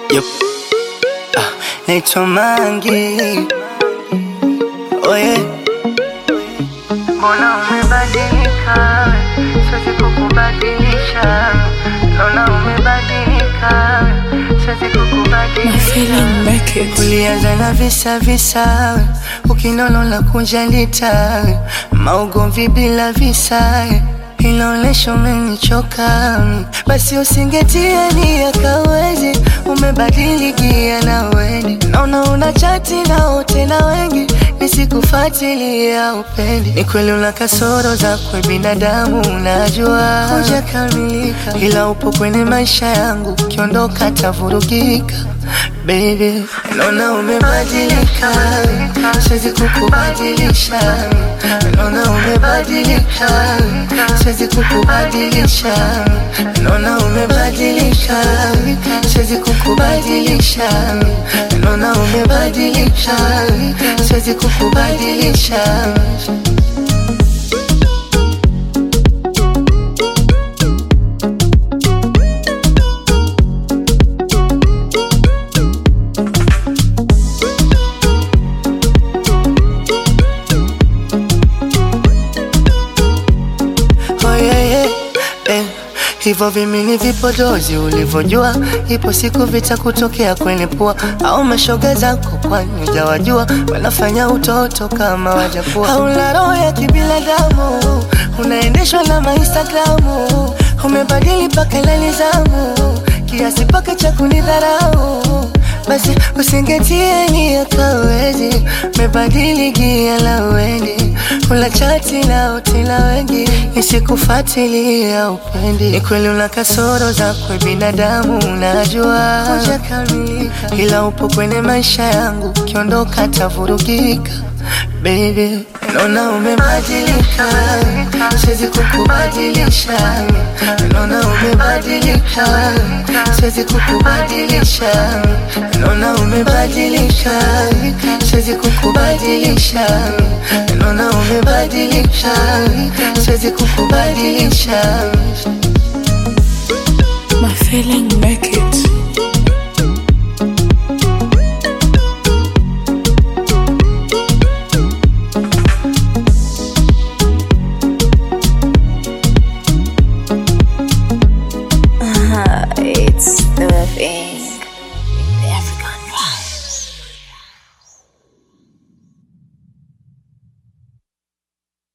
Yup. Ah, naitwa Mangi. Oye, Mbona umebadilika? Siwezi kukubadilisha. Naona umebadilika. Siwezi kukubadilisha. ulianza na visa visa, ukinono la kunjalita, maugomvi bila visa inaonesha umenichoka, basi usingetia nia kawezi, umebadilikia na weni, naona una chati nao tena wengi, nisikufuatilia upendi. Ni kweli una kasoro zakwe binadamu, unajua hujakamilika, ila upo kwenye maisha yangu, ukiondoka tavurugika Baby, naona umebadilika, siwezi kukubadilisha. Naona umebadilika, siwezi kukubadilisha. Naona umebadilika, siwezi kukubadilisha. Naona umebadilika, siwezi kukubadilisha. Oh, yeah, yeah, eh. Hivyo vimini vipodozi ulivyojua, ipo siku vitakutokea kwenye pua, au mashoga zako kwani hujawajua, wanafanya utoto kama wajakuwa. Hauna roho ya kibinadamu, unaendeshwa na mainstagramu, umebadili paka la nizamu, kiasi paka cha kunidharau basi usingetie nia kawezi, mebadili gia la wendi, ula chati nao tena wengi, nisikufuatilia upendi. Ni kweli una kasoro zakwe binadamu, unajua hujakamilika, ila upo kwenye maisha yangu, ukiondoka tavurugika. Baby, naona umebadilika, siwezi kukubadilisha. Naona umebadilika, siwezi kukubadilisha. Naona umebadilika, siwezi kukubadilisha. Naona umebadilika, siwezi kukubadilisha. My feeling make it.